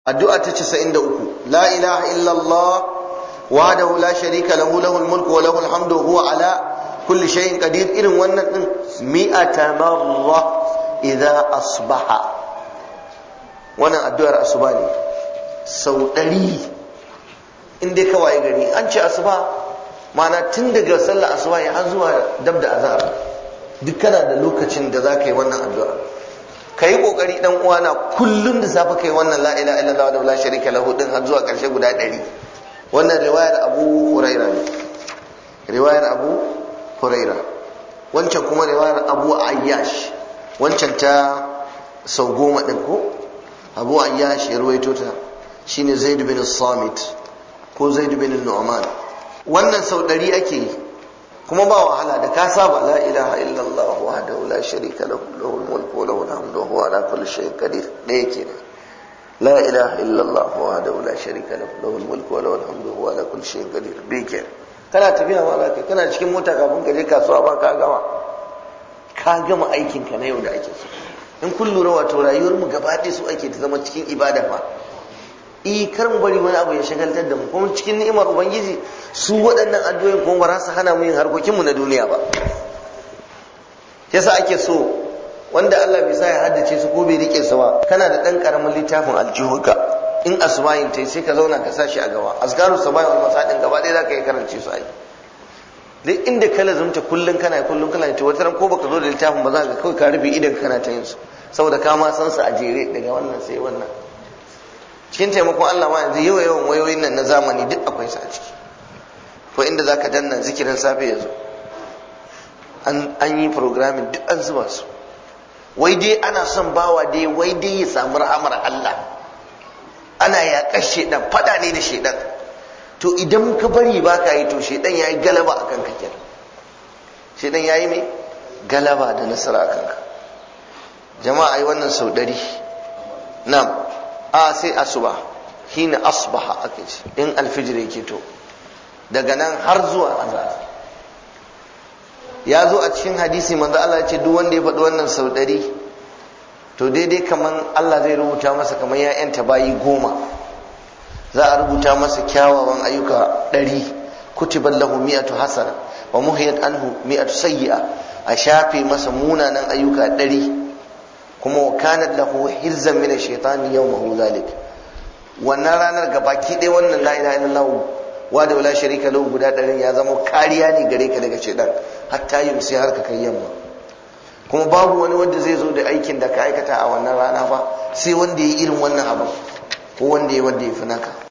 addu'a ta 93 la ilaha illallah wahdahu la sharika lahu lahul mulku wa lahul hamdu wa huwa ala kulli shay'in qadir irin wannan din mi'ata marra idza asbaha wannan addu'ar asuba ne sau ɗari in dai kawai gari an ce asuba mana tun daga sallar asuba ya har zuwa dab da azhar duk kana da lokacin da za ka yi wannan addu'a ka yi kokari dan uwana kullum da safe kai wannan la ilaha illallah wa la sharika lahu din har zuwa karshe guda ɗari wannan riwayar abu huraira ne riwayar abu huraira wancan kuma riwayar abu ayyash wancan ta sau goma ɗin ko abu ayyash ya ruwaito ta shine zaid bin samit ko zaid bin nu'man wannan sau ɗari ake yi kuma ba wahala da ka saba la ilaha illallah wahdahu la sharika lahu lahul mulku wa lahul hamdu wa huwa ala kulli shay'in qadir da yake ne la ilaha illallah wahdahu la sharika lahu lahul mulku wa lahul hamdu wa huwa ala kulli shay'in qadir bi ke kana tafiya ma zaka kana cikin mota kafin ka je kasuwa ba ka gama ka gama aikin ka na yau da ake so in kun lura wato rayuwar mu gaba ɗaya su ake ta zama cikin ibada fa i kar mu bari wani abu ya shagaltar da mu kuma cikin ni'imar ubangiji su waɗannan addu'o'in kuma ba za su hana mu yin harkokin mu na duniya ba yasa ake so wanda Allah bai sa ya haddace su ko bai rike su ba kana da dan karamin littafin aljihunka in asma'in tai sai ka zauna ka sa shi a gaba azkaru sabai wal masadin gaba ɗaya zaka yi karance su ai duk inda ka lazumta kullun kana kullun kana ta wata ran ko baka zo da littafin ba za ka kawai ka rufe idan kana ta yin su saboda ka ma san su a jere daga wannan sai wannan cikin taimakon Allah ma yanzu yawa yawan wayoyin nan na zamani duk akwai su a ciki ko inda zaka danna zikirin safe yanzu an yi programming duk an zuba su wai dai ana son bawa dai wai dai ya samu rahamar Allah ana yaƙar shedan fada ne da shedan to idan ka bari ba ka yi to shedan ya yi galaba a kanka kenan shedan ya yi mai galaba da nasara a kanka jama'a yi wannan sau ɗari na'am a sai asuba hina asbaha ake ce in alfijir yake to daga nan har zuwa azhar ya zo a cikin hadisi manzo Allah ya ce duk wanda ya faɗi wannan sau ɗari to daidai kaman Allah zai rubuta masa kamar ya yanta bayi goma za a rubuta masa kyawawan ayyuka ɗari kutiban lahu mi'atu hasana wa muhiyat anhu mi'atu sayyi'a a shafe masa munanan ayyuka ɗari kuma wa kanat lahu hirzan min ash-shaytani yawmahu zalik wannan ranar gabaki ɗaya wannan la ilaha illallah wa da wala sharika lahu guda ɗarin ya zama kariya ne gare ka daga shaitan hatta yumsi har ka kai yamma kuma babu wani wanda zai zo da aikin da ka aikata a wannan rana ba sai wanda ya yi irin wannan abu ko wanda ya wanda ya fi naka